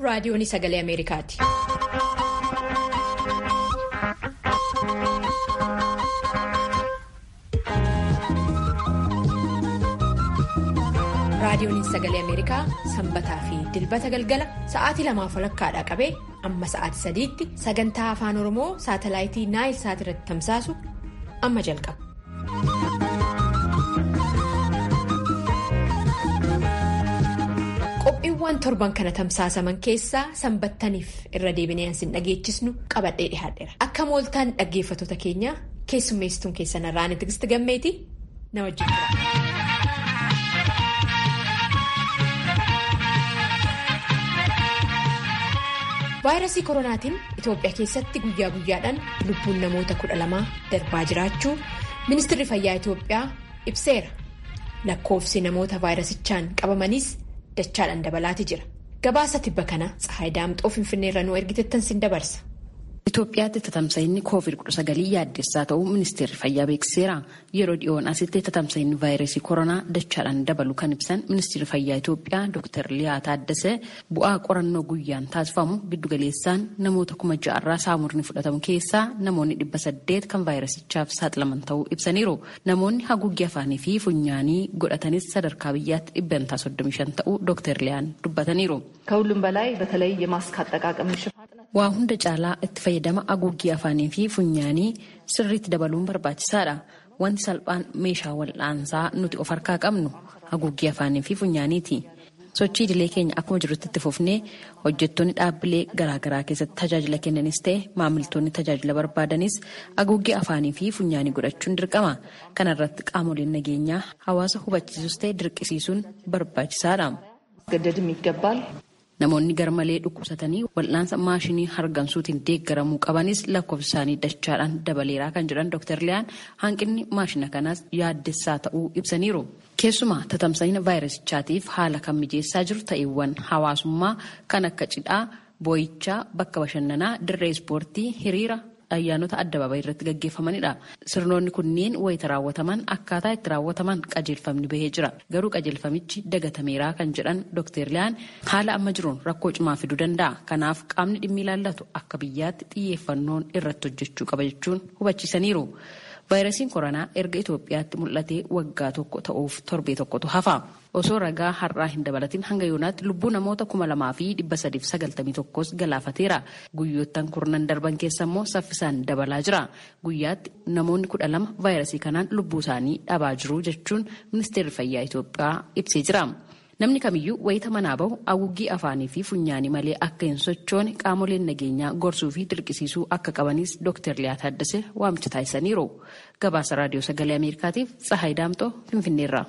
raadiyoon sagalee Ameerikaati. raadiyoon sagalee Ameerikaa sanbataa fi dilbata galgala sa'aatii lamaaf walakkaadhaa qabee amma sa'aatii sadiitti sagantaa afaan oromoo saatalaayitii naayil saat irratti tamsaasu amma jalqaba. qophiiwwan torban kana tamsaasaman keessaa sanbattaniif irra deebinee ansin dhageechisnu qabadhee dhihaadheera akka mooltaan dhaggeeffattoota keenyaa keessummeessituun keessan irraan tigisti gammeeti na wajjin jira. vaayirasii koronaatiin itoophiyaa keessatti guyyaa guyyaadhaan lubbuun namoota kudha lamaa darbaa jiraachuu ministeerri fayyaa itoophiyaa ibseera lakkoofsi namoota vaayirasichaan qabamaniis dachaadhaan dabalaati jira gabaasa tibba kana tsahaay daamxoo finfinneerra nuu ergitettan sin dabarsa. Itoophiyaatti tatamsa'inni COVID-19 yaaddessaa ta'uu ministeerri fayyaa beeksiseera. Yeroo dhiyoon asitti tatamsa'inni vaayirasii koronaa dachaadhaan dabalu kan ibsan ministeerri fayyaa Itoophiyaa Dr. Liyaa Taaddasee bu'aa qorannoo guyyaan taasifamu giddugaleessaan namoota kuma ja'arraa saamurni fudhatamu keessaa namoonni dhibba saddeet kan vaayirasichaaf saaxilaman ta'uu ibsaniiru. Namoonni haguuggii afaanii fi funyaanii godhatanis sadarkaa biyyaatti dhibbantaa 35 ta'uu Dr. Liyaan dubbataniiru. ከሁሉም በላይ በተለይ የማስክ አጠቃቀም waa hunda caalaa itti fayyadama haguuggii afaanii fi funyaanii sirriitti dabaluun barbaachisaadha wanti salphaan meeshaa wal'aansaa nuti of harkaa qabnu haguuggii afaanii fi funyaaniiti sochii idilee keenya akkuma jirutti itti fufnee hojjettoonni dhaabbilee garaagaraa keessatti tajaajila kennanis ta'e maamiltoonni tajaajila barbaadanis haguuggii afaanii fi funyaanii godhachuun dirqama kanarratti qaamoleen nageenyaa hawaasa hubachiisus ta'e dirqisiisuun barbaachisaadha. ገደድም ይገባል Namoonni garmalee dhukkubsatanii wal'aansa maashinii hargansuutiin deeggaramuu qabanis lakkoofsa isaanii dachaadhaan dabaleeraa kan jedhan Dr. Liyaan hanqinni maashina kanaas yaaddessaa ta'uu ibsaniiru. Keessumaa tatamsa'ina vaayirasichaatiif haala kan mijeessaa jiru ta'eewwan hawaasummaa kan akka cidhaa, boo'ichaa, bakka bashannanaa, dirree ispoortii, hiriira. ayyaanota addabaabayii irratti gaggeeffamanidha. Sirnoonni kunneen wayita raawwataman akkaataa itti raawwataman qajeelfamni bahee jira. Garuu qajeelfamichi dagatameeraa kan jedhan Dr. Liyaan haala amma jiruun rakkoo cimaa fiduu danda'a. Kanaaf qaamni dhimmi ilaallatu akka biyyaatti xiyyeeffannoon irratti hojjechuu qaba jechuun hubachiisaniiru. Vaayirasiin koronaa erga Itoophiyaatti mul'atee waggaa tokko ta'uuf torbee tokkotu hafa. Osoo ragaa har'aa hin dabalatin hanga yoonaatti lubbuu namoota kuma lamaa fi dhibba sadiif sagaltamii tokkos galaafateera. Guyyoottan kurnan darban keessa immoo saffisaan dabalaa jira. Guyyaatti namoonni kudha lama vaayirasii kanaan lubbuu isaanii dhabaa jiru jechuun ministeerri fayyaa Itoophiyaa ibsee jira. Namni kamiyyuu wayita manaa bahu haguuggii afaanii fi funyaanii malee akka hin sochoone qaamoleen nageenyaa gorsuu fi dirqisiisuu akka qabanis Dr. Liyaa Taaddasee waamicha taasisaniiru. Gabaasa Raadiyoo Sagalee Ameerikaatiif Tsahaay Daamxoo Finfinneerra.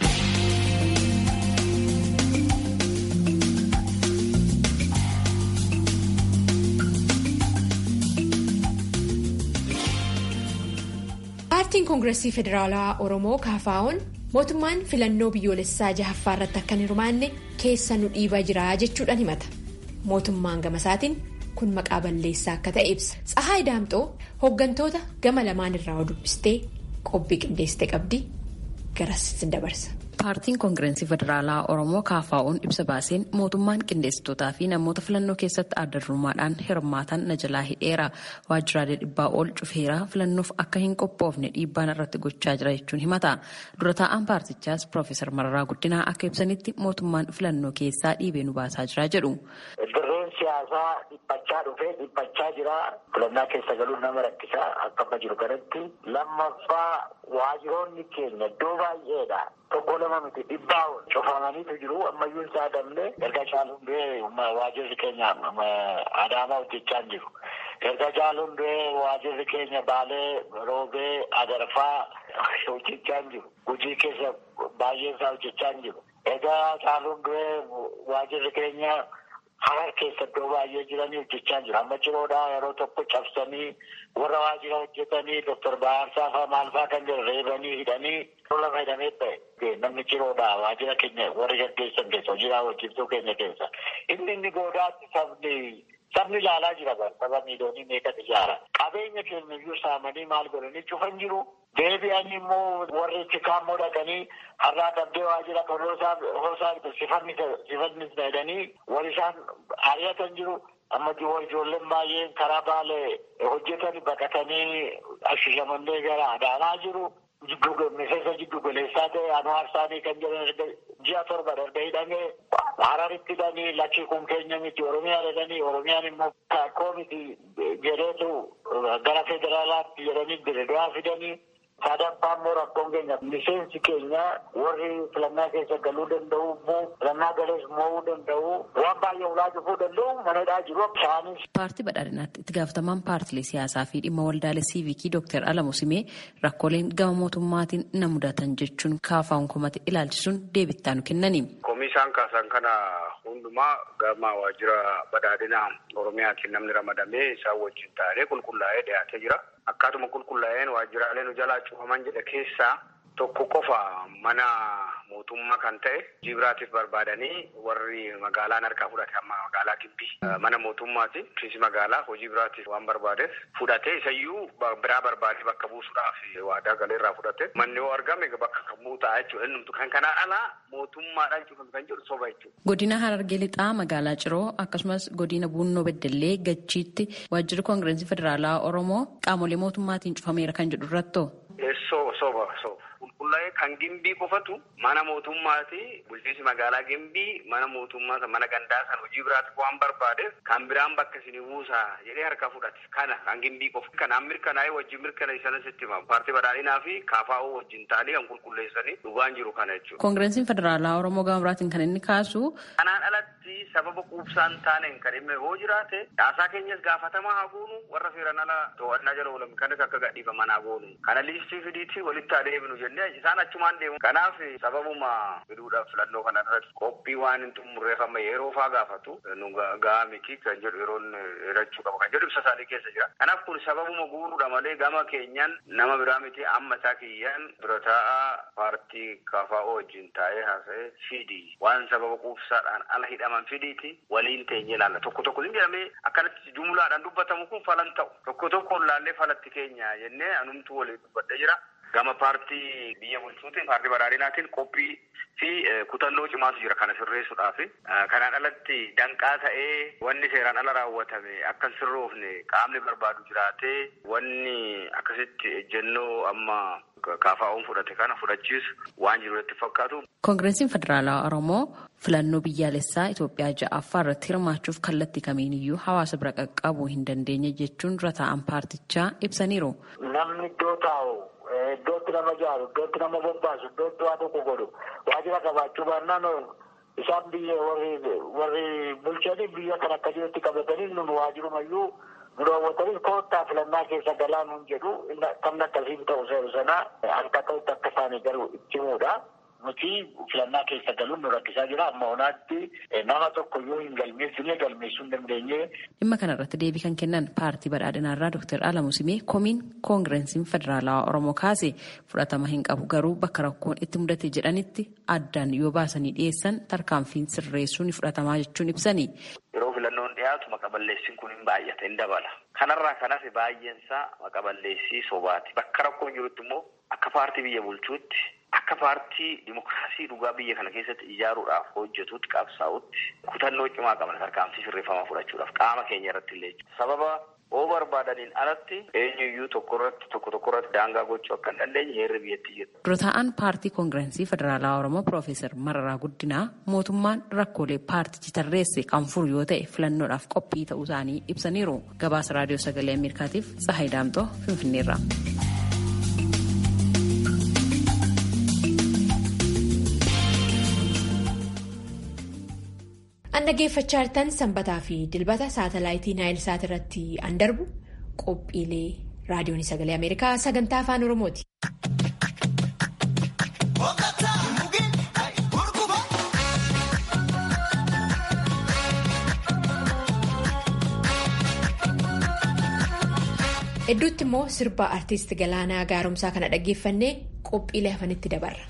paartiin koongireesii federaalaa oromoo kaafaa'oon mootummaan filannoo biyyoolessaa jahaffaa irratti akka hin hirmaanne keessa nu dhiibaa jira jechuudhaan himata mootummaan gama isaatiin kun maqaa balleessaa akka ta'e ibsa tsahaay daamxoo hooggantoota gama lamaan irraa dubbistee qophiin qindeessite qabdi garas sin dabarsa. Paartiin Koongireensii Federaalaa Oromoo KFO'n ibsa baaseen mootummaan qindeessitootaa fi namoota filannoo keessatti adda durummaadhaan hirmaatan na jalaa hidheera. Waajjiraalee dhibbaa ol cufeera filannoof akka hin qophoofne dhiibbaan irratti gochaa jira jechuun himata. Dura taa'aan paartichaas Piroofeesar Mararaa Guddinaa akka ibsanitti mootummaan filannoo keessaa dhiibee nu baasaa jira jedhu. Dirreen siyaasaa dhiphachaa dhufee dhiphachaa jira. Filannaa keessa galuun nama rakkisaa akka amma jiru kanatti lammaffaa waajjiroonni keenya iddoo baay'eedha. Tokko lama miti dhibbaa cufamaniitu jiru ammayyuu hin saadamne erga caaluun du'ee waajjirri keenya adaamaa hojjechaa jiru. Erga caaluun du'ee waajjirri keenya baalee roobee agarfaa hojjechaa jiru. Hojii keessa baay'een isaa hojjechaa jiru. Erga caaluun du'ee waajjirri keenya harar keessa iddoo baay'ee jiranii hojjechaa jiru. Amma ciroodhaa yeroo tokko cabsanii warra waajjira hojjetanii Dr. Baarsaa fa'aa maal fa'aa kan jiru reebanii hidhanii lafa hidhamee ta'e. namni ciroodhaa waajjira keenya warra gaggeessan keessa hojii raawwachiiftuu keenya keessa inni inni goodaatti sabni Sabni ilaalaa jira bara saba miiliyoonii meeqatu ijaara. Qabeenya keenya iyyuu saamanii maal godhanii cufan jiru. Deebi'anii immoo warri chikaammoo dhaqanii har'aa qabdee waajjira kan hoosaa sifannis jedhanii wal isaan ari'atan jiru. Amma ijoolleen baay'een karaa baalee hojjetan baqatanii ashishamanii gara adaanaa jiru. Miseensa jiddu galeessaa ta'e Anwaar Saanii kan jedhan ji'a torba darbe hidhamee Hararitti hidhanii lakkii kun keenya miti Oromiyaa jedhanii Oromiyaan immoo kakkoo miti jedheetu gara federaalaatti jedhanii Dirreedawaa fidanii sadaffaa immoo rakkoon keenya miseensi keenya warri filannaa keessa galuu danda'u immoo filannaa galees mo'uu danda'u waan baay'ee ulaa cufuu danda'u manadhaa jiru isaanis. Paartii badhaadhinaatti itti gaafatamaan paartilee siyaasaa fi dhimma waldaalee siivikii Dr. Alamu Simee rakkooleen gama mootummaatiin na mudatan jechuun kaafaan komate ilaalchisuun deebittaa nu kennani. Komisaan kaasan kana hundumaa gama waajjira badhaadhinaa Oromiyaatiin namni ramadamee isaan wajjin taa'ee qulqullaa'ee dhiyaatee jira. Akkaatuma qulqullaa'een waajjiraalee nu jalaa cufaman jedhe keessaa tokko qofa mana mootummaa kan ta'e hojii biraatiif barbaadanii warri magaalaan harkaa fudhate amma magaalaa Gibbii mana mootummaati kiisi magaalaa hojii biraatiif waan barbaadeef fudhatee isayyuu biraa barbaadee bakka buusuudhaaf waadaa galeerraa fudhate manni yoo argame bakka kan buutaa jechuudha innumtu kan kanaa alaa mootummaadhaan cufame kan jedhu soba jechuudha. Godina Harargee Lixaa magaalaa Ciroo akkasumas godina Buunnoo Beddellee Gachiitti waajjirri koongireensii federaalaa Oromoo qaamolee mootummaatiin cufameera kan jedhu irrattoo. Soba soba soba. Qulqullaa'ee kan gimbii qofatu mana mootummaati bulchiinsi magaalaa gimbii mana mootummaa mana gandaa san hojii biraatti waan barbaadeef kan biraan bakka isinii buusaa jedhee harka fudhate kana kan gimbii qofa. Kanaan mirkanaa'ee wajjin mirkaneessanis itti hima. Paartii badhaadhinaa fi kaafaa'uu wajjin ta'anii kan qulqulleessanii dhugaan jiru kana jechuudha. Koongireensiin federaalaa Oromoo gama biraatiin kan inni kaasu. Kanaan alatti sababa quubsaan taaneen kan dhimma yoo jiraate caasaa keenyas gaafatamaa haa goonu warra seeran ala to'annaa jala oolan kanas akka gadhiifaman haa goonu. Kana liistii fidiitti walitti adeemnu jennee isaan achumaan deemu. Kanaaf sababuma fiduudhaaf filannoo kana irratti qophii waan hin xumurreef amma yeroo faa gaafatu nu gahaa miti kan jedhu yeroon hirachuu qaba kan jedhu ibsa isaanii keessa jira. Kanaaf kun sababuma guuruudha malee gama keenyaan nama biraa miti amma isaa kiyyaan dura taa'aa paartii kafaa'oo wajjin taa'ee haasa'ee fidi waan sababa quubsaadhaan ala hidhaman fidiiti waliin teenye ilaalla. Tokko tokko hin jedhamee akkanatti jumlaadhaan dubbatamu kun falan ta'u. Tokko tokko laallee falatti keenya jennee anumtuu waliin dubbadhee jira. Gama paartii biyya bulchuutiin paartii badhaadhinaatiin qophii fi kutannoo cimaatu jira kana sirreessuudhaaf. Kanaan alatti danqaa ta'ee wanni seeraan ala raawwatame akka hin sirroofne qaamni barbaadu jiraatee wanni akkasitti ejjennoo amma kaafaa'uun fudhate kana fudhachiisu waan jiru itti fakkaatu. Koongireensiin Federaalaa Oromoo filannoo biyyaalessaa Itoophiyaa ja'affaa irratti hirmaachuuf kallattii kamiiniyyuu hawaasa bira qaqqabuu hin dandeenye jechuun dura taa'an paartichaa ibsaniiru. Namni iddoo taa'u iddootti nama jaaru iddootti nama bobbaasu iddootti waa tokko godhu waajjira qabaachuu baannaan isaan biyya warri bulchanii biyya kan akka jirutti qabatanii nun waajirumayyuu nu daawwatanii koottaa filannaa keessa galaa nun jedhu kamni akkasiin ta'u seeru sanaa harka ta'utti akka isaanii garuu itti himuudha. Nuti filannaa keessa galuun nu rakkisaa jira amma onaatti nama tokko yoo hin galmeessine galmeessuu hin dandeenye. Dhimma kanarratti deebii kan kennan paartii badhaadhinaarraa Dr. Alamu Simee komiin koongireensiin federaalawaa Oromoo kaase fudhatama hin qabu garuu bakka rakkoon itti mudate jedhanitti addaan yoo baasanii dhiyeessan tarkaanfiin sirreessuu ni fudhatamaa jechuun ibsani. Yeroo filannoon dhiyaatu maqaballeessiin kun hin baay'ate hin dabala. Kanarraa kanas baay'eensaa maqaballeessii sobaati. Bakka rakkoon jirutti immoo akka paartii biyya bulchuutti akka paartii dimokiraasii dhugaa biyya kana keessatti ijaaruudhaaf hojjetuutti qabsaa'utti kutannoo cimaa qaban tarkaanfii sirreeffamaa fudhachuudhaaf qaama keenya irratti illee sababa oo barbaadaniin alatti eenyuyyuu tokko irratti tokko tokko irratti daangaa gochuu akka hin dandeenye heerri biyyattii jira. Dura taa'an paartii koongirensii federaalaa Oromoo Piroofeesar Mararaa Guddinaa mootummaan rakkoolee paartichi tarreesse kan furu yoo ta'e filannoodhaaf qophii ta'uu isaanii ibsaniiru. Gabaasa raadiyoo sagalee Ameerikaatiif Tsahaay Daamtoo Finfinneerra. An dhaggeeffachaa jirtan sanbataa fi dilbata saatalaayitii naayil saat irratti an darbu qophiilee raadiyoon sagalee Ameerikaa sagantaa afaan Oromooti. Hedduutti immoo sirba artiist Galaanaa Gaaromsaa kana dhaggeeffannee qophiilee hafanitti dabarra.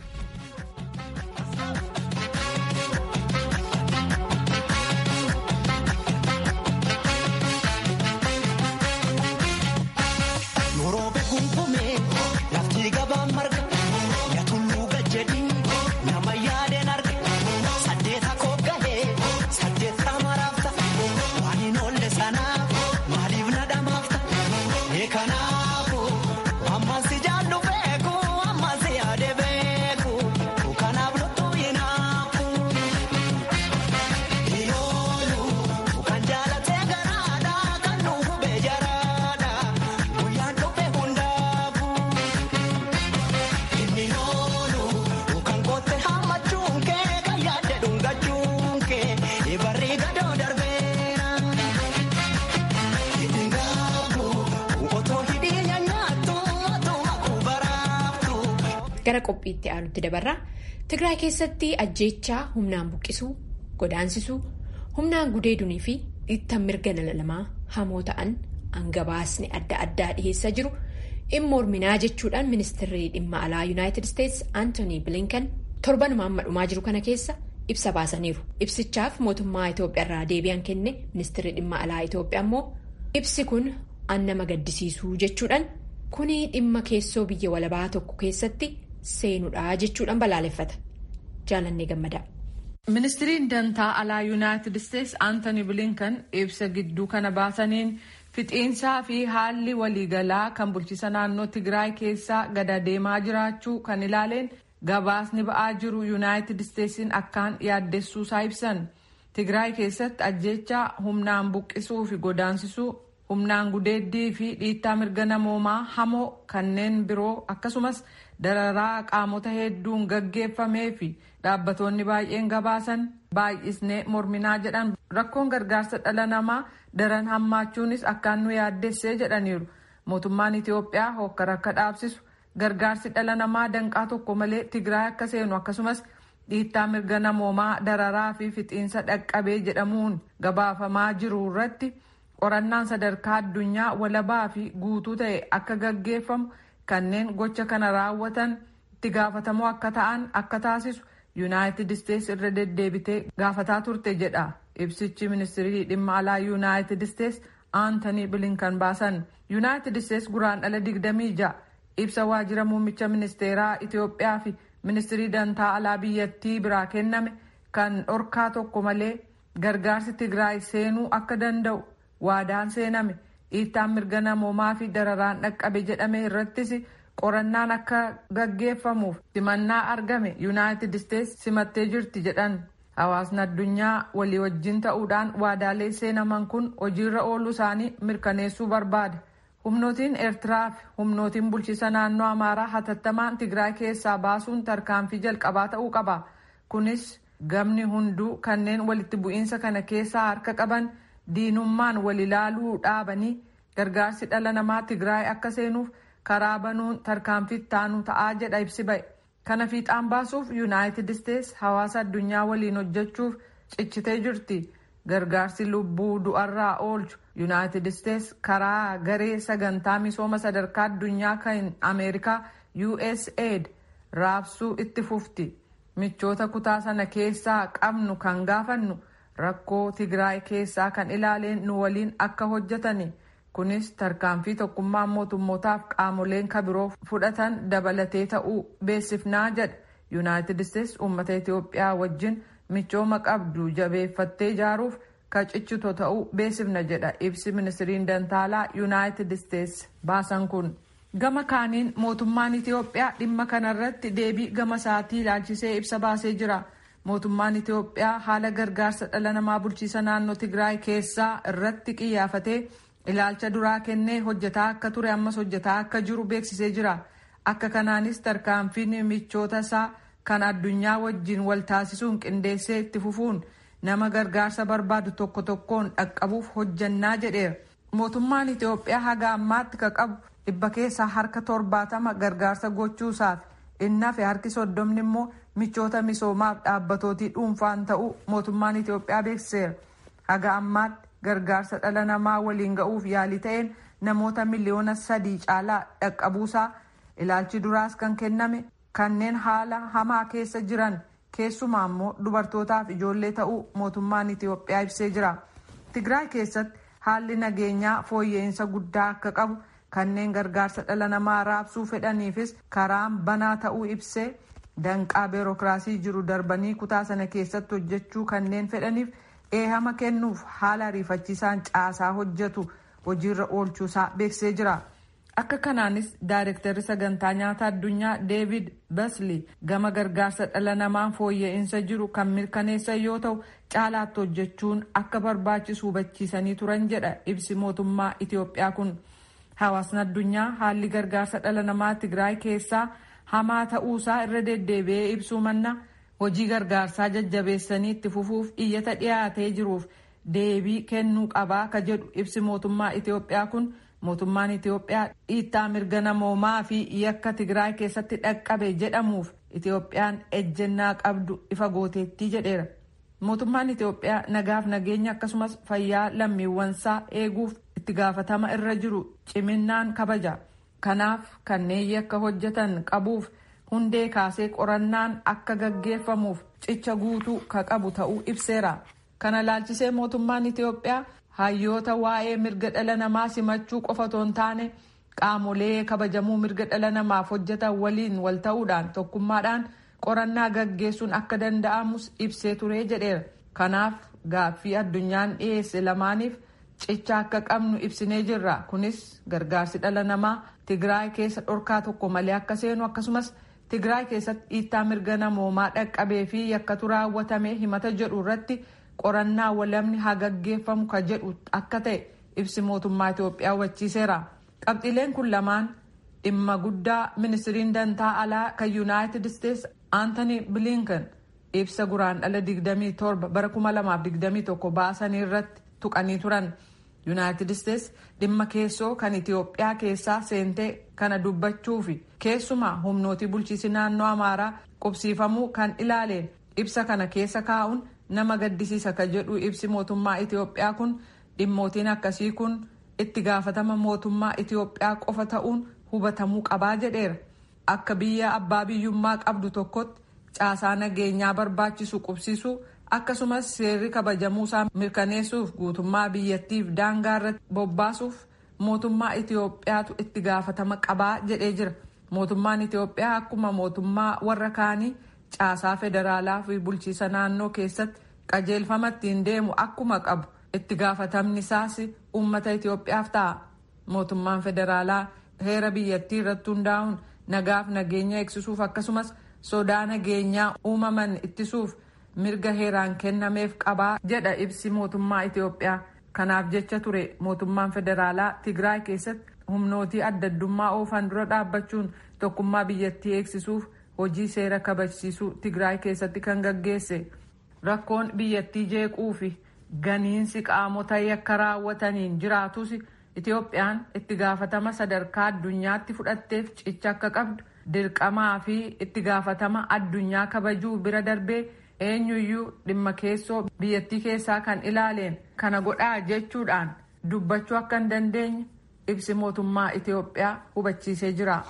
gara qophiitti aanutti dabarra tigraay keessatti ajjeechaa humnaan buqqisuu godaansisuu humnaan gudeedunii fi dhiittan mirga dhala namaa hamoo ta'an gabaasni adda addaa dhiheessaa jiru in morminaa jechuudhaan ministeerri dhimma alaa yuunaayitid isteetsi aantoonii bilinkan torbanuma amma dhumaa jiru kana keessa ibsa baasaniiru ibsichaaf mootummaa itoophiyaa irraa deebi'an kenne ministeerri dhimma alaa itoophiyaa immoo ibsi kun an nama gaddisiisuu jechuudhaan kuni dhimma keessoo biyya walabaa tokko keessatti seenuudha jechuudhaan balaaleffata jaalannee gammadaa. ministiriin dantaa alaa yuunaayitid isteetsi aantoonii bilinkan ibsa gidduu kana baasaniin. fixiinsaa fi haalli waliigalaa kan bulchiisa naannoo tigraay keessaa gada deemaa jiraachuu kan ilaaleen gabaasni ba'aa jiru yuunaayitid isteetsiin akkaan yaaddessuusaa ibsan tigraay keessatti ajjeechaa humnaan buqqisuu fi godaansisuu humnaan gudeeddii fi dhiittaa mirga namoomaa hamoo kanneen biroo akkasumas dararaa qaamota hedduun gaggeeffamee fi dhaabbatoonni baay'een gabaasan baay'isnee morminaa jedhan rakkoon gargaarsa dhala namaa daran hammaachuunis akkaan nu yaaddessee jedhaniiru mootummaan itiyoophiyaa hokkara akka dhaabsisu gargaarsi dhala namaa danqaa tokko malee tigraay akka seenu akkasumas dhiittaa mirga namoomaa dararaa fi fixiinsa dhaqqabee jedhamuun gabaafamaa jiru irratti qorannaan sadarkaa addunyaa walabaa fi guutuu ta'e akka gaggeeffamu kanneen gocha kana raawwatan itti gaafatamoo akka ta'an akka taasisu yuunaayitid isteetsi irra deddeebitee gaafataa turte jedha ibsichi ministirii dhimma alaa yuunaayitid isteetsi aantanii bilinkan baasan yuunaayitid isteetsi guraandhala digdamii ja'a ibsa waajjira muummicha ministeeraa itiyoophiyaa fi ministirii dantaa alaa biyyattii biraa kenname kan dhorkaa tokko malee gargaarsi tigraay seenuu akka danda'u waadaan seename dhiittaan mirga namoomaa fi dararaan dhaqqabe jedhame irrattis qorannaan akka gaggeeffamuuf simannaa argame yuunaayitid isteetsi simattee jirti jedhan hawaasni addunyaa walii wajjin ta'uudhaan waadaalee seenaman kun hojiirra ooluu isaanii mirkaneessuu barbaada humnootiin eertiraa fi humnootiin bulchiisa naannoo amaaraa hatattamaan tigraay keessaa baasuun tarkaanfii jalqabaa ta'uu qaba kunis gamni hunduu kanneen walitti bu'iinsa kana keessaa harka qaban diinummaan wal ilaaluu dhaabanii gargaarsi dhala namaa tigraay akka seenuuf karaa banuun tarkaanfii taanu ta'aa jedha ibsi ba'e kana fiixaan baasuuf yuunaayitid isteetsi hawaasa addunyaa waliin hojjechuuf cichitee jirti gargaarsi lubbuu du'arraa oolchu yuunaayitid isteetsi karaa garee sagantaa misooma sadarkaa addunyaa kan ameerikaa usaid raabsuu itti fufti michoota kutaa sana keessaa qabnu kan gaafannu rakkoo tigraay keessaa kan ilaaleen nu waliin akka hojjetani kunis tarkaanfii tokkummaan mootummootaaf qaamoleen kabiroo fudhatan dabalatee ta'uu beeksifnaa jedha yuunaayitid isteetsi uummata itiyoophiyaa wajjin michooma qabdu jabeeffattee ijaaruuf ka cichito ta'uu beeksifna jedha ibsi ministiriin dantaalaa yuunaayitid isteetsi baasan kun gama kaaniin mootummaan itiyoophiyaa dhimma kanarratti deebii gama isaatii ilaalchisee ibsa baasee jira mootummaan itiyoophiyaa haala gargaarsa dhala namaa bulchiisa naannoo tigraay keessaa irratti qiyyaafatee ilaalcha duraa kennee hojjetaa akka ture ammas hojjetaa akka jiru beeksisee jira akka kanaanis tarkaanfiin michoota isaa kan addunyaa wajjin wal taasisuun qindeessee itti fufuun nama gargaarsa barbaadu tokko tokkoon dhaqqabuuf hojjannaa jedheera mootummaan itiyoophiyaa haga ammaatti ka qabu dhibba keessaa harka torbaatama gargaarsa gochuusaaf innafe harki soddomni immoo michoota misoomaaf dhaabbatootii dhuunfaan ta'uu mootummaan itiyoophiyaa beeksiseera haga ammaatti gargaarsa dhala namaa waliin ga'uuf yaalii ta'een namoota miliyoona sadii caalaa dhaqqabuusaa ilaalchi duraas kan kenname kanneen haala hamaa keessa jiran keessumaa immoo dubartootaaf ijoollee ta'uu mootummaan itiyoophiyaa ibsee jira tigraay keessatti haalli nageenyaa fooyya'insa guddaa akka qabu kanneen gargaarsa dhala namaa raabsuu fedhaniifis karaan banaa ta'uu ibsee danqaa beerokiraasii jiru darbanii kutaa sana keessatti hojjechuu kanneen fedhaniif eehama kennuuf haala ariifachiisaan caasaa hojjetu hojiirra oolchuusaa beeksisee jira. akka kanaanis daayirektarri sagantaa nyaata addunyaa deevid basli gama gargaarsa dhala namaan fooyya'insa jiru kan mirkaneessan yoo ta'u caalaatti hojjechuun akka barbaachisu hubachiisanii turan jedha ibsi mootummaa itiyoophiyaa kun hawaasni addunyaa haalli gargaarsa dhala namaa tigraay keessaa hamaa ta'uusaa irra deddeebi'ee ibsuu manna hojii gargaarsaa jajjabeessanii itti fufuuf iyyata dhiyaatee jiruuf deebii kennuu qabaa ka jedhu ibsi mootummaa itiyoophiyaa kun mootummaan Itoophiyaa dhiittaa mirga namoomaa fi yakka Tigraay keessatti dhaqqabe jedhamuuf Itoophiyaan ejjennaa qabdu ifa gooteettii jedheera. Mootummaan Itoophiyaa nagaaf nageenya akkasumas fayyaa lammiiwwansaa eeguuf itti gaafatama irra jiru ciminaan kabaja. Kanaaf kanneen yakka hojjetan qabuuf hundee kaasee qorannaan akka gaggeeffamuuf cicha guutuu ka qabu ta'uu ibseera. Kana laalchisee mootummaan Itoophiyaa hayyoota waa'ee mirga dhala namaa simachuu qofa otoo hin taane qaamolee kabajamuu mirga dhala namaaf hojjetan waliin wal ta'uudhaan tokkummaadhaan qorannaa gaggeessuun akka danda'amus ibsee ture jedheera. Kanaaf gaaffii addunyaan dhiyeesse lamaaniif cicha akka qabnu ibsinee jirra. Kunis gargaarsi dhala namaa Tigraay keessa dhorkaa tokko malee akka seenu akkasumas Tigraay keessatti dhiittaa mirga namoomaa dhaqqabee fi yakkatu raawwatame himata jedhu irratti qorannaa walamni haa gaggeeffamu ka jedhu akka ta'e ibsi mootummaa Itoophiyaa hubachiiseera. Qabxiileen kun lamaan dhimma guddaa ministiriin dantaa alaa kan Yuunaayitid Isteetsi Aantanii Bilinkan ibsa guraandhala 27 bara 2021 baasanii irratti tuqanii turan. Yuunaayitid Isteetsi dhimma keessoo kan Itoophiyaa keessaa seentee kana dubbachuu fi keessumaa humnootii bulchiinsi naannoo Amaaraa qubsiifamuu kan ilaaleen ibsa kana keessa kaa'uun nama gaddisiisa ka jedhu ibsi mootummaa Itoophiyaa kun dhimmootiin akkasii kun itti gaafatama mootummaa Itoophiyaa qofa ta'uun hubatamuu qabaa jedheera. Akka biyya abbaa biyyummaa qabdu tokkotti caasaa nageenyaa barbaachisu qubsiisuu akkasumas seerri kabajamuusaa mirkaneessuuf guutummaa biyyattiif daangaa irratti bobbaasuuf mootummaa Itoophiyaatu itti gaafatama qabaa jedhee jira. Mootummaan Itoophiyaa akkuma mootummaa warra kaanii caasaa federaalaa fi bulchiisa naannoo keessatti qajeelfama ittiin deemu akkuma qabu itti gaafatamni isaas uummata Itoophiyaaf ta'a. Mootummaan federaalaa heera biyyattii irratti hundaa'uun nagaaf nageenya eegsisuuf akkasumas sodaa nageenyaa uumaman ittisuuf mirga heeraan kennameef qabaa jedha ibsi mootummaa Itoophiyaa. Kanaaf jecha ture mootummaan federaalaa Tigraay keessatti humnootii adda addummaa oofan dura dhaabbachuun tokkummaa biyyattii eegsisuuf hojii seera kabachiisuu Tigraay keessatti kan gaggeesse. Rakkoon biyyattii jeequu fi ganiinsi qaamota yakka raawwataniin jiraatus Itoophiyaan itti gaafatama sadarkaa addunyaatti fudhatteef cicha akka qabdu dirqamaa fi itti gaafatama addunyaa kabajuu bira darbee eenyuyyuu dhimma keessoo biyyattii keessaa kan ilaaleen kana godhaa jechuudhaan dubbachuu akka hin dandeenye ibsi mootummaa Itoophiyaa hubachiisee jira.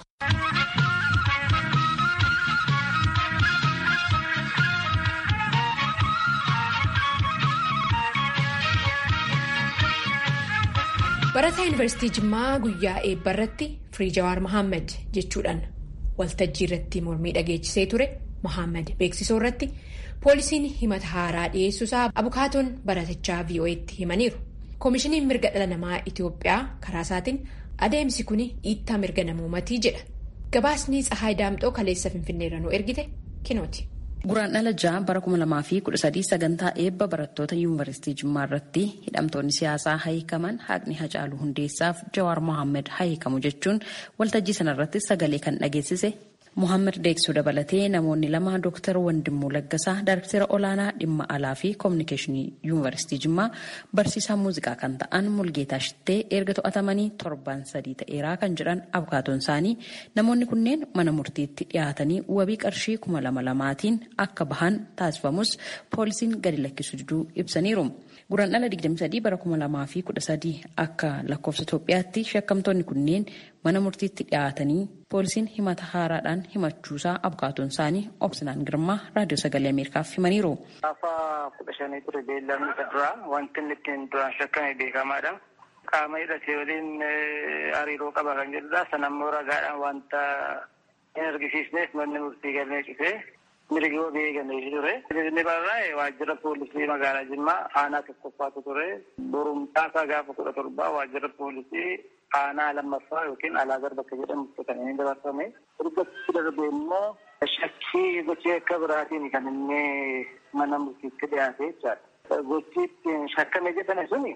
barataa yuunivarsiitii jimmaa guyyaa eebba irratti firii jawaar mohaammed jechuudhaan waltajjii irratti mormii dhageechisee ture mohaammed beeksisoo irratti poolisiin himata haaraa dhiyeessuusaa abukaatoon baratichaa vo'eetti himaniiru koomishiniin mirga dhala namaa itiyoophiyaa karaa isaatiin adeemsi kun dhiittaa mirga namoomatii jedha gabaasni tsahaay daamxoo kaleessa finfinneerra nu ergite kinooti. Guraandhala ja'a bara 2013 sagantaa eebba barattoota yuunivarsiitii Jimmaa irratti hidhamtoonni siyaasaa hayikaman haqni Hacaaluu Hundeessaaf Jawaar Mohaammed hayikamu jechuun waltajjii sanarratti sagalee kan dhageessise. Mohaammed Deeksuu dabalatee namoonni lama Dr. Wandimmoo Laggasaa Daayirektara olaanaa dhimma alaa fi koominikeeshinii yuunivarsiitii Jimmaa barsiisaa muuziqaa kan ta'an Mulgeetaa Shittee erga to'atamanii torban sadii ta'eeraa kan jedhan abukaatoon isaanii namoonni kunneen mana murtiitti dhiyaatanii wabii qarshii kuma lama lamaatiin akka bahan taasifamus poolisiin gadi lakkisuu diduu ibsaniiru. Guraandhala 23 bara 2013 akka lakkoofsa Itoophiyaatti shakkamtoonni kunneen mana murtiitti dhiyaatanii poolisiin himata haaraadhaan himachuusaa abukaatoon isaanii obsinaan girmaa raadiyoo sagalee ameerikaaf himaniiru. Gaafa kudha shanii ture beellamni isa duraa wanti inni ittiin duraan shakkame beekamaadha. Qaama hidhatee waliin hariiroo qaba kan jedhudha. Sanammoo ragaadhaan wanta hin argisiisneef manni murtii galmee cufee mirgi wabii eegamee ture. Inni barraa'e waajjira poolisii magaalaa Jimmaa aanaa tokkoffaatu ture. Borumtaasaa gaafa kudha torbaa waajjira poolisii aanaa lammaffaa yookiin alaagar bakka jedhamu kan inni dabarfame. Ergatti darbe immoo shakkii gochii akka biraatiin kan inni mana murtiitti dhiyaate jechaadha. Gochii ittiin shakkame jedhame suni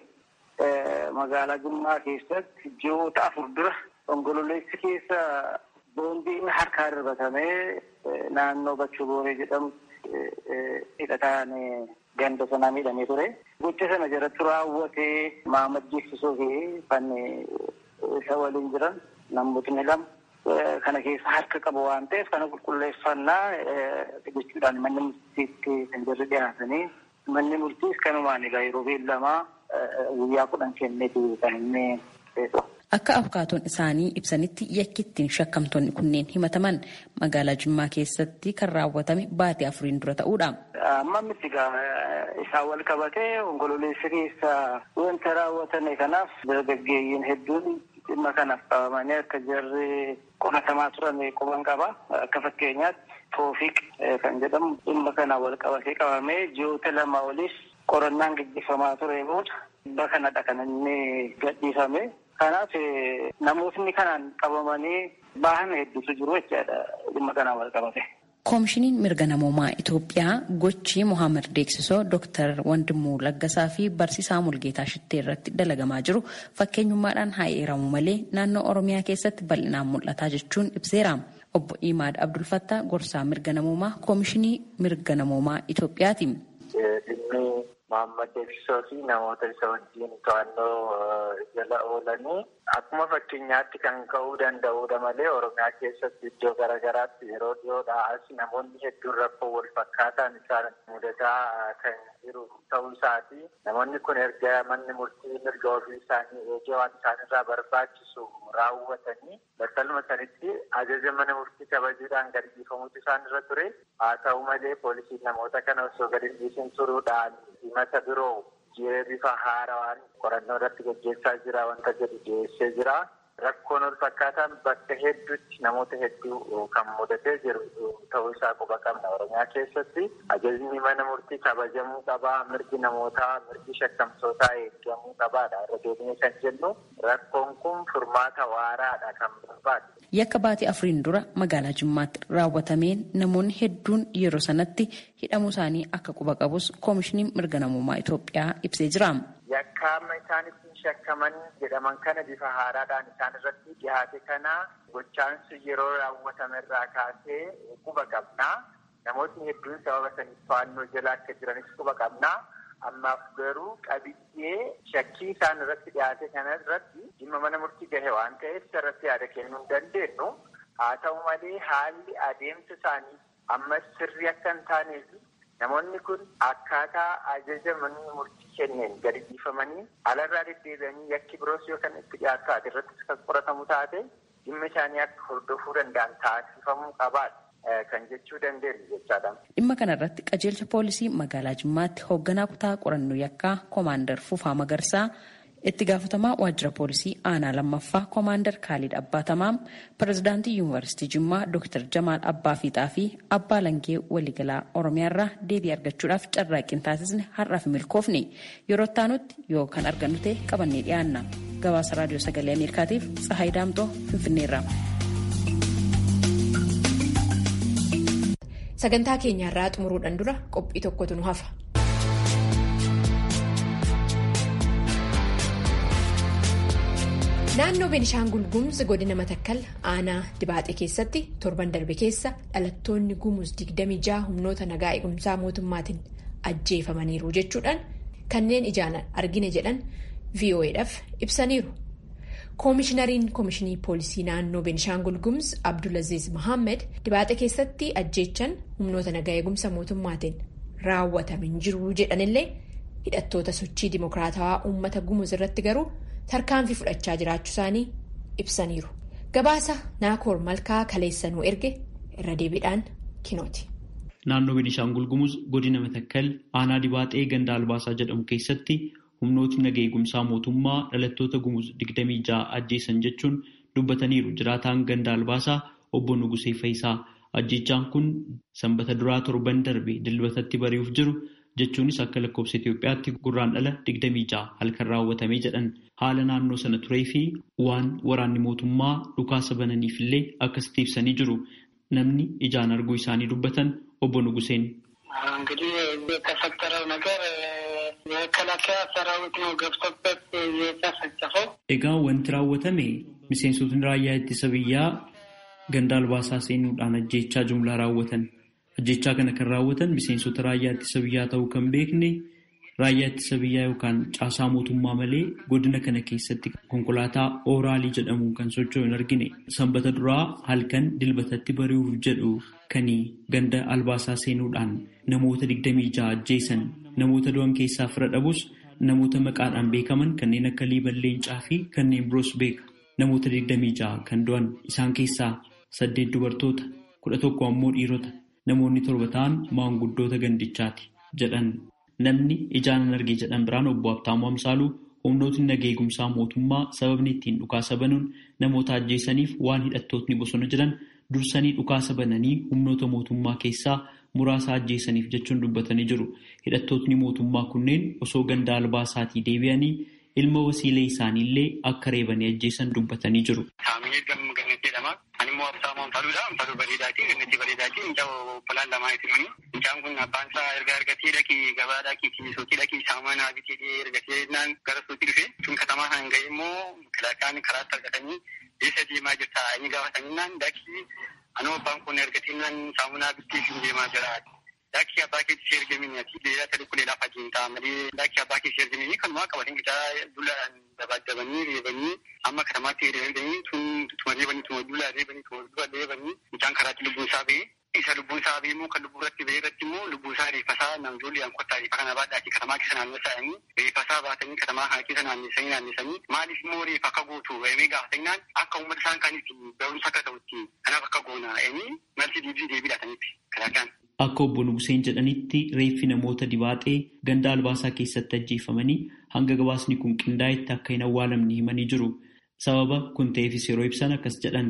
magaalaa Jimmaa keessatti ji'oota afur dura onkololeessi keessa boondiin harkaa darbatamee naannoo Bachuu Booree jedhamu hidhataan ganda sanaa miidhamee ture. Gocha sana jalatti raawwatee maamad jeessisuu fi kan isa waliin jiran namootni lama kana keessa harka qabu waan ta'eef kana qulqulleeffannaa jechuudhaan manni murtiitti kan jirri dhiyaatanii manni murtiis kanumaan egaa yeroo beellamaa guyyaa kudhan kenneetu kan inni beeku. Akka abukaatoon isaanii ibsanitti yakki ittiin shakkamtoonni kunneen himataman magaalaa Jimmaa keessatti kan raawwatame baatii afuriin dura ta'uudha. Amma miti isaan wal qabatee onkololeessa keessa wanta raawwatame kanaaf dargaggeeyyiin hedduun dhimma kanaaf qabamanii akka jarri qoratamaa turan quban qaba. Akka fakkeenyaatti Toofiq kan jedhamu dhimma kana wal qabatee qabamee ji'oota lama olis qorannaan gaggeeffamaa ture booda dhimma kanadha kan inni gadhiifame. Kanaaf namootni kanaan qabamanii bahan hedduutu jiru jechaadha dhimma kanaan wal qabate. Koomishiniin mirga namoomaa Itoophiyaa gochii Mohaammed Deeksisoo Dooktar Wandimuu Laggasaa fi Barsiisaa Mulgeetaa Shittee irratti dalagamaa jiru fakkeenyummaadhaan haa eeramu malee naannoo Oromiyaa keessatti bal'inaan mul'ataa jechuun ibseera. Obbo Imaad Abdulfattaa gorsaa mirga namoomaa Koomishinii mirga namoomaa Itoophiyaati. Mohaammed Deeksisoo fi namoota isa wajjin to'annoo jala oolanii akkuma fakkeenyaatti kan ka'uu danda'udha malee Oromiyaa keessatti iddoo garaagaraatti yeroo dhiyoodhaa as namoonni hedduun rakkoo wal fakkaataan isaan mudataa kan jiru ta'uu isaati. Namoonni kun erga manni murtii mirga ofii isaanii eegee waan isaanirraa barbaachisu raawwatanii battaluma sanitti ajaja mana murtii kabajuudhaan gadi dhiifamutu isaan irra ture. Haa ta'u malee poolisiin namoota kana osoo gadi dhiisin turuudhaan himata biroo jiree bifa haarawaan qorannoo irratti gaggeessaa jira wanta jedhu dhiyeessee jira. Rakkoon wal fakkaataan bakka hedduutti namoota hedduu kan mudatee jiru ta'uu isaa quba qabna Oromiyaa keessatti. Ajajni mana murtii kabajamuu qabaa, mirgi namootaa, mirgi shakkamtootaa eegamuu qabaadha. Irra deemnee kan jennu rakkoon kun furmaata waaraadha kan barbaadu. Yakka baatii afuriin dura magaalaa Jimmaatti raawwatameen namoonni hedduun yeroo sanatti hidhamuu isaanii akka quba qabus koomishiniin mirga namummaa Itoophiyaa ibsee jira. Yakkaama isaan ittiin shakkaman jedhaman kana bifa haaraadhaan isaan irratti dhiyaate kana gochaansi yeroo raawwatame irraa kaasee quba qabnaa. Namootni hedduun sababa saniif to'annoo jala akka jiranis quba qabnaa. Ammaaf garuu qabiyyee shakkii isaan irratti dhiyaate kana irratti dhimma mana murtii gahe waan ta'eef irratti yaada kennuu hin dandeenyu. Haa ta'u malee haalli adeemsa isaanii ammas sirrii akka hin taaneef namoonni kun akkaataa ajaja manni murtii kenneen gadi dhiifamanii alarraa deddeebi'anii yakki biroos yoo kan itti dhiyaatu taate irrattis kan qoratamu taate dhimma isaanii akka hordofuu danda'an taasifamuu qabaadha. kan jechuu dandeenyu jechaadha. Dhimma kanarratti qajeelcha poolisii magaalaa Jimmaatti hoogganaa kutaa qorannoo yakkaa koomaandar Fufaa Magarsaa itti gaafatamaa waajjira poolisii aanaa lammaffaa koomaandar Kaalid Abbaatamaam pirezidaantii yuunivarsiitii Jimmaa Dr. Jamaal Abbaa Fiixaa fi Abbaa Langee waliigalaa Oromiyaarraa deebii argachuudhaaf carraaqqiin taasisne har'aaf milkoofne yeroo taanutti yoo kan argannu ta'e qabannee dhiyaanna. Gabaasa raadiyoo sagalee Ameerikaatiif Tsahaay Daamtoo Finfinneerraa. sagantaa keenyaarraa xumuruudhaan dura qophii tokkotu nu hafa. naannoo beenishaangul gumuz godina matakkal aanaa dibaaxee keessatti torban darbe keessa dhalattoonni gumuz 26 humnoota nagaa eegumsaa mootummaatiin ajjeefamaniiru jechuudhaan kanneen ijaan argine jedhan vo'edhaaf ibsaniiru. koomishinariin koomishinii poolisii naannoo beenishaangul gumuz abdulaziz mohaammed dibaaxee keessatti ajjeechan humnoota nagaa eegumsa mootummaatiin raawwatame hin jiru jedhanillee hidhattoota sochii dimokiraatawaa uummata gumuz irratti garuu tarkaanfii fudhachaa jiraachuu isaanii ibsaniiru gabaasa naakoor malkaa kaleessanuu erge irra deebiidhaan kinooti. naannoo beenishaangul gumuz godina matakkal aanaa dibaaxee ganda albaasaa jedhamu keessatti. humnootni naga eegumsaa mootummaa dhalattoota gumuz 26 ajjeesan jechuun dubbataniiru jiraataan ganda albaasaa obbo Nugusee Fayisaa ajjeechaan kun sanbata duraa torban darbe dilbatatti bari'uuf jiru jechuunis akka lakkoofsa Itoophiyaatti gurraandhala 26 halkan raawwatamee jedhan haala naannoo sana turee fi waan waraanni mootummaa dhukaasa bananiif illee akkasitti ibsanii jiru namni ijaan arguu isaanii dubbatan obbo Nuguseen. እንግዲህ የተፈጠረው ነገር የመከላከያ ሰራዊት ነው ገብቶበት የተፈጨፈው። Egaa wanti raawwatame miseensotni raayyaa ittisa biyyaa ganda albaasaa seenuudhaan ajjeechaa jumlaa raawwatan. Ajjeechaa kana kan raawwatan miseensota raayyaa ittisa biyyaa ta'uu kan beekne raayyaa ittisa biyyaa yookaan caasaa mootummaa malee godina kana keessatti konkolaataa ooraalii jedhamuun kan socho'u hin argine sanbata duraa halkan dilbatatti bari'uuf jedhu kan ganda albaasaa seenuudhaan namoota digdamii ja'a ajjeesan namoota du'an keessaa fira dhabus namoota maqaadhaan beekaman kanneen akka liiban leencaa fi kanneen biroos beeka namoota digdamii ja'a kan du'an isaan keessaa saddeet dubartoota kudha tokko ammoo dhiirota namoonni torba ta'an maanguddoota gandichaati jedhan. Namni ijaan arge jedhan biraan obbo Abtaamuu Amsaaluu humnootni nagaa eegumsaa mootummaa sababni ittiin dhukaasa banuun namoota ajjeesaniif waan hidhattootni bosona jiran dursanii dhukaasa bananii humnoota mootummaa keessaa muraasa ajjeesaniif jechuun dubbatanii jiru. Hidhattootni mootummaa kunneen osoo ganda albaasaatii deebi'anii ilma wasiilee isaaniillee akka reebanii ajjeesan dubbatanii jiru. Animmoo Abtaamuu Amsaaluudha. Amsaaluu bareedaati. Gannatii bareedaati. Mucaa obbolaan lamaa isin Mucaan kun abbaan isaa erga argatee dhaqii gabaa dhaqii suuqii dhaqii saamunaa bitee ergatee naan gara suuqii dhufe sun katamaa kan ga'e immoo kalaqaan karaatti argatanii eessa deemaa jirta inni gaafatanii naan dhaqii anoo abbaan kun ergatee naan saamunaa bitee sun deemaa jira. Dhaqii abbaa keetti ergamini ati beelata dhukkulee lafa jiintaa malee dhaqii abbaa keetti ergamini kanumaa qabatanii bitaa dulaan dabaddabanii reebanii amma katamaatti reebanii tun tuma reebanii tuma dulaa reebanii tuma dura reebanii mucaan karaatti lubbuun isaa ba'e isa lubbuun isaa ba'e immoo kan lubbuu irratti ba'e irratti immoo lubbuun isaa reeffasaa namjoolli an kottaa reeffa kana baadhaati katamaa keessa naannessanii reeffasaa baatanii katamaa kana keessa naannessanii naannessanii maaliif immoo reeffa akka gootu emee gaafatanii akka uummata isaan kaaniif barumsa akka ta'utti kanaaf akka goona emee malti deebii deebiidhaataniif kalaqaan. Akka obbo Nuguseen jedhanitti reeffi namoota dibaaxee ganda albaasaa keessatti ajjeefamanii hanga gabaasni kun qindaa'etti akka hin awwaalamne himanii jiru. Sababa kun ta'eefis yeroo ibsan akkas jedhan.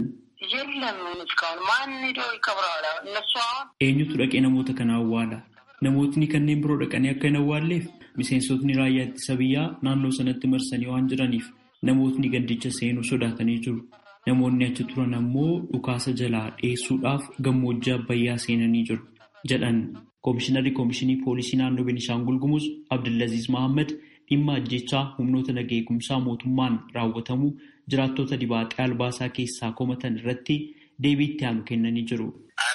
Eenyutu dhaqee namoota kana awwaala? Namootni kanneen biroo dhaqanii akka hin awwaalleef miseensotni raayyaa ittisa biyyaa naannoo sanatti marsanii waan jiraniif namootni gandicha seenuu sodaatanii jiru. Namoonni achi turan ammoo dhukaasa jalaa dheessuudhaaf gammoojjii abbayyaa seenanii jiru. jedhan koomishinarri koomishinii poolisii naannoo Beenishaangul Gumuz Abdulaziz Mahammad dhimma ajjechaa humnoota nagaa eegumsaa mootummaan raawwatamu jiraattota dibaaxee albaasaa keessaa komatan irratti deebii itti aanu kennanii jiru.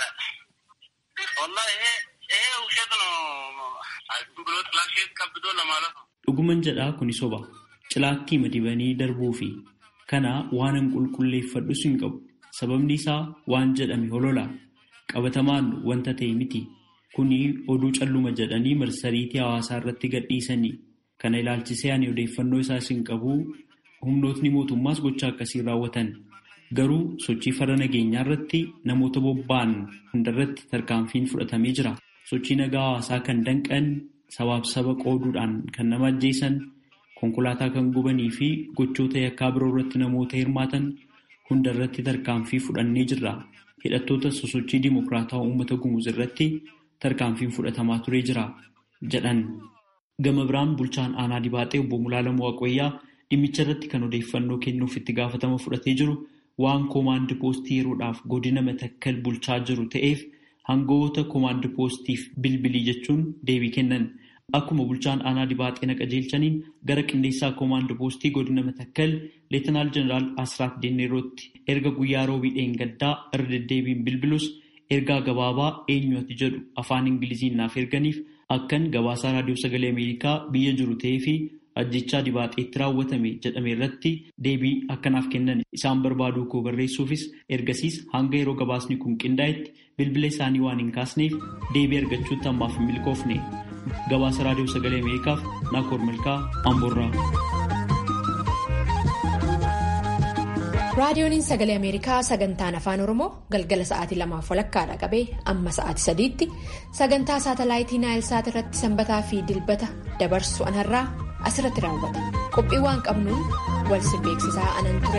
Dhuguman jedhaa kuni soba cilaattii madibanii darbuu fi kana waanan qulqulleeffadhus hin qabu sababni isaa waan jedhame holola. qabatamaan wanta ta'e miti kuni oduu calluma jedhanii marsariitii hawaasaa irratti gadhiisanii kana ilaalchisee ani odeeffannoo isaas hin qabu humnootni mootummaas gocha akkasii raawwatan garuu sochii farra nageenyaa irratti namoota bobba'an hundarratti tarkaanfiin fudhatamee jira sochii nagaa hawaasaa kan danqan sabaaf saba qooduudhaan kan nama ajjeesan konkolaataa kan gubanii fi gochoota yakkaa biroo irratti namoota hirmaatan hundarratti tarkaanfii fudhannee jirra. hidhattoota sosochii dimokiraataa uummata gumuz irratti tarkaanfiin fudhatamaa turee jira jedhan. Gama biraan bulchaan aanaa dibaaxee obbo Mulaalamoo Waaqoyyaa dhimmicha irratti kan odeeffannoo kennuuf itti gaafatama fudhatee jiru waan koomaandi poostii yeroodhaaf godina matakkal bulchaa jiru ta'eef hangawoota koomaandi poostiif bilbilii jechuun deebii kennan. Akkuma bulchaan aanaa dibaaxee naqa jeelchaniin gara qindeessaa koomaandi poostii godina matakkal leetanaal jeneraal Asraat Denneerootti erga guyyaa roobii dheengaddaa irra deddeebiin bilbilus ergaa gabaabaa eenyu ati jedhu afaan ingiliziin naaf erganiif akkan gabaasaa raadiyoo sagalee ameerikaa biyya jiru ta'ee fi ajjechaa dibaaxeetti raawwatame jedhame irratti deebii akkanaaf kennan isaan barbaaduu koo barreessuufis ergasiis hanga yeroo gabaasni kun qindaa'etti bilbila isaanii waan hin kaasneef deebii argachuutti ammaaf hin milkoofne. gabaasa raadiyoo sagalee ameerikaaf naakoor milkaa amboorraa. raadiyooniin sagalee ameerikaa sagantaan afaan oromoo galgala sa'aatii lamaaf walakkaadha qabee amma sa'aatii sadiitti sagantaa saatalaayitii naayilsaat irratti sanbataa fi dilbata dabarsu anarraa asirratti raawwata qophii waan qabnuun wal si beeksisaa anan ture.